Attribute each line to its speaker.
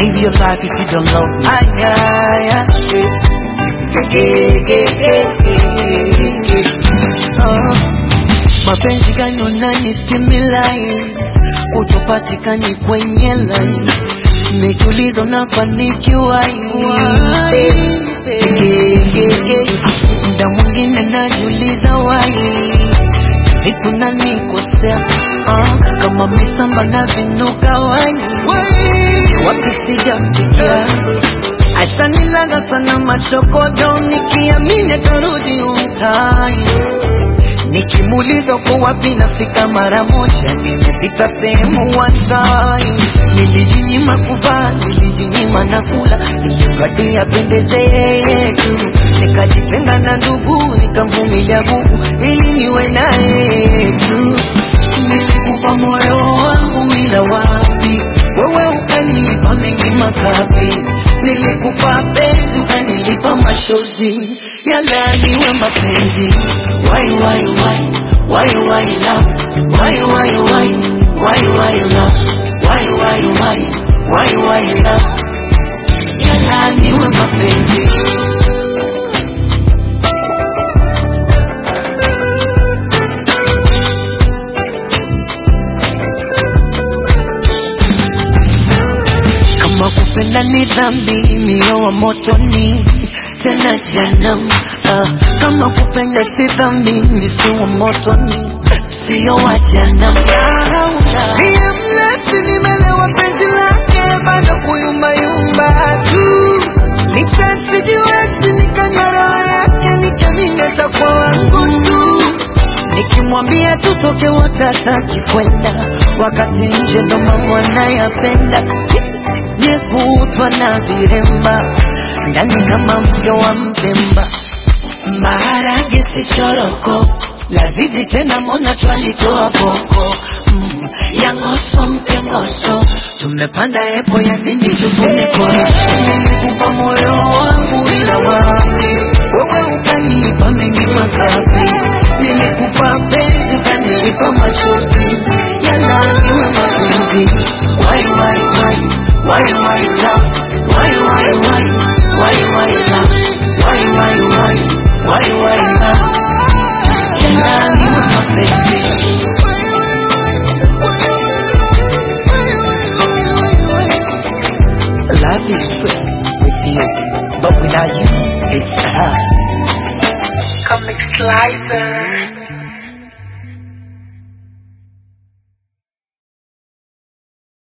Speaker 1: live your life if you don't love me?
Speaker 2: Ay, ay, ay. Ge, ge, ge, ge, ge. Ah. Mapenzi gani unani stimulate utopatikani kwenye line nikiuliza unafanikiwa mda mwingine najiuliza wai vipu nanikosea ah, kama misamba na vinuka wani wapi sijafikia ashanilaga sana machokodo nikiamini atarudi umtai Nikimuuliza uko wapi nafika mara moja, nimepita sehemu wanzai. Nilijinyima kuvaa, nilijinyima na kula, ili mradi apendeze yeye tu. Nikajitenga na ndugu, nikamvumilia gugu ili niwe naye tu. Nilikupa moyo wangu, ila wapi wewe ukanipa mengi makapi. Nilikupa penzi, ukanilipa machozi, yalaaniwe mapenzi. Why, why, why, why, why love? Why, why, why, why, why love? Why, why, why, why, why love? Yalaaniwe mapenzi. Kama kupenda ni dhambi, mio wa motoni tena jehanamu. Ah, kama kupenda si dhambi, misi wa motoni sio wa jehanamu. Mie mrefu nimelewa penzi lake, bado kuyumbayumba tu. Nikasijiwezi nikanywa roho yake, nikamini atakuwa wangu tu. Nikimwambia tutoke wote hataki kwenda, wakati nje ndo mambo anayapenda Nikutwa na viremba ndani kama mke wa mpemba, maharage si choroko, lazizi tena mona twalitoa boko mm, ya ngoso mke ngoso, tumepanda epo ya dindi tufuniko. Nilikupa moyo wangu ila wapi wewe ukanipa mengi makapi, nilikupa penzi ukanilipa machozi, yalaaniwe mapenzi. Why, why, why, why, why love? Why, why, why, why, why love? Why, why, why, why, why love? Yalaaniwe mapenzi. Love is sweet with you, but without you, it's hard.
Speaker 1: Comic Slicer.